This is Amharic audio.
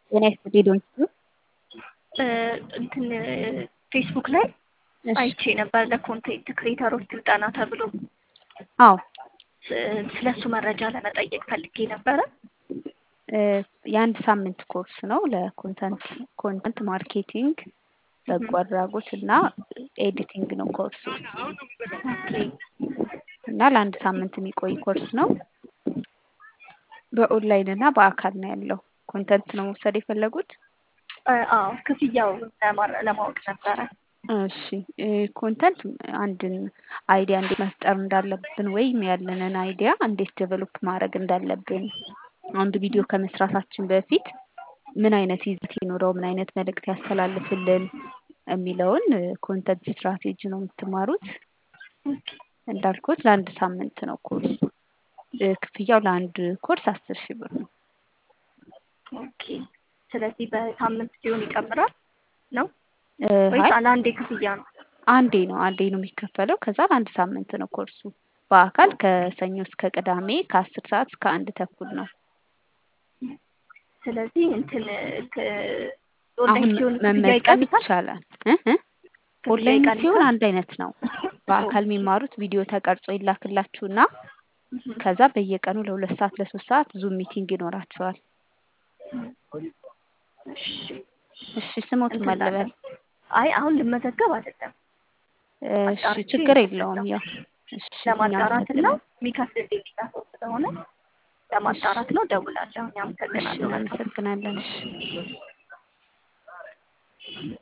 ጤና ይስጥልኝ ዶንት እንትን ፌስቡክ ላይ እሺ አይቼ ነበር ለኮንቴንት ክሬተሮች ስልጠና ተብሎ አዎ ስለ እሱ መረጃ ለመጠየቅ ፈልጌ ነበረ። እ የአንድ ሳምንት ኮርስ ነው ለኮንተንት ኮንተንት ማርኬቲንግ በጎ አድራጎት እና ኤዲቲንግ ነው ኮርሱ ኦኬ እና ለአንድ ሳምንት የሚቆይ ኮርስ ነው። በኦንላይን እና በአካል ነው ያለው። ኮንተንት ነው መውሰድ የፈለጉት? እ አዎ ክፍያው ለማረ- ለማወቅ ነበረ። እሺ እ ኮንተንት አንድን አይዲያ እንዴት መፍጠር እንዳለብን ወይም ያለንን አይዲያ እንዴት ዴቨሎፕ ማድረግ እንዳለብን አንድ ቪዲዮ ከመስራታችን በፊት ምን አይነት ይዘት ይኖረው፣ ምን አይነት መልእክት ያስተላልፍልን የሚለውን ኮንተንት ስትራቴጂ ነው የምትማሩት። እንዳልኩት ለአንድ ሳምንት ነው ኮርሱ። እ ክፍያው ለአንድ ኮርስ አስር ሺህ ብር ነው። ኦኬ ስለዚህ በሳምንት ሲሆን ይጨምራል ነው እ ወይስ አይ ለአንዴ ክፍያ ነው? አንዴ ነው አንዴ ነው የሚከፈለው። ከዛ ለአንድ ሳምንት ነው ኮርሱ። በአካል ከሰኞ እስከ ቅዳሜ ከአስር ሰዓት እስከ አንድ ተኩል ነው። ስለዚህ እንትን ክ- አሁን ኦንላይን ሲሆን ክፍያ መመዝገብ ይቀንሳል? ይቻላል። እ እ ክፍያ ኦንላይን ሲሆን ይቀንሳል? አንድ አይነት ነው። በአካል የሚማሩት ቪዲዮ ተቀርጾ ይላክላችሁና እህ ከዛ በየቀኑ ለሁለት ሰዓት ለሶስት ሰዓት ዙም ሚቲንግ ይኖራቸዋል። እሺ እሺ ስሞት እንትን ማለበል ላለን አይ አሁን ልመዘገብ አይደለም እሺ አጣርቼ ችግር ነው የለውም። የምመዘገበው። ያው እሺ ለማጣራት እና እናመሰግናለን። የሚከፍልልኝ ሌላ ሰው ስለሆነ ለማጣራት ነው። ደውላለሁ። እሺ አመሰግናለሁ። መልካም እናመሰግናለን። እሺ